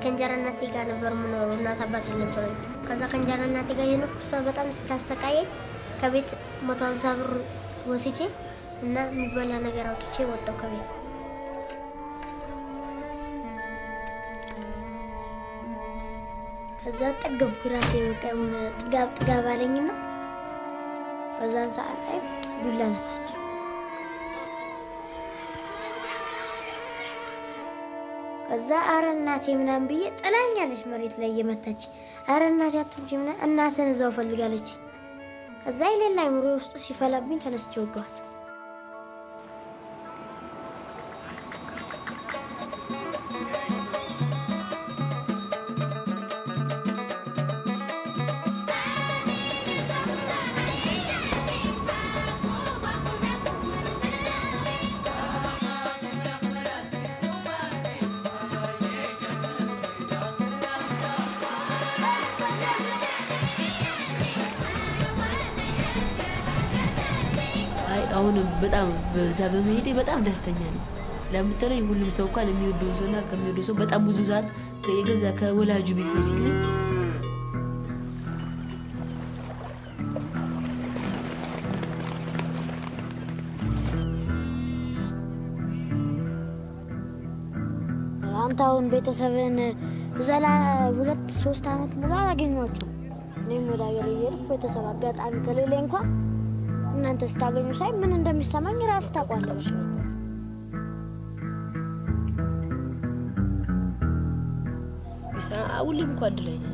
ከእንጀራ እናቴ ጋር ነበር የምኖረው። እናት አባት አልነበረኝ። ከዛ ከእንጀራ እናቴ ጋር የኖርኩ እሷ በጣም ስታሰቃየኝ ከቤት መቶ ሀምሳ ብር ወስጄ እና የሚበላ ነገር አውጥቼ ወጣሁ ከቤት። ከዛ ጠገብኩ ራሴ በቃ የሆነ ጥጋብ ጥጋብ አለኝና በዛን ሰዓት ላይ ዱላ ነሳች። ከዛ አረ እናቴ ምናምን ብዬ ጥላኛለች መሬት ላይ እየመታች አረ እናቴ አትምጪ ምናምን እናትን እዛው ፈልጋለች። ከዛ የሌላ አይምሮ ውስጥ ሲፈላብኝ ተነስቼ ወገኋት። አይ አሁን በጣም በዛ በመሄዴ በጣም ደስተኛ ነኝ። ለምትለኝ ሁሉም ሰው እንኳን የሚወደው ሰውና ከሚወደው ሰው በጣም ብዙ ሰዓት የገዛ ከወላጁ ቤተሰብ ሲለኝ አንተ አሁን ቤተሰብን ዘላ ሁለት ሶስት አመት ሙሉ አላገኟቸውም። እኔም ወደ ሀገር እየሄድኩ ቤተሰብ አጋጣሚ ከሌለ እንኳን እናንተ ስታገኙ ሳይ ምን እንደሚሰማኝ ራስ ታውቋለች። ሁሌም እንኳ አንድ ላይ ነን።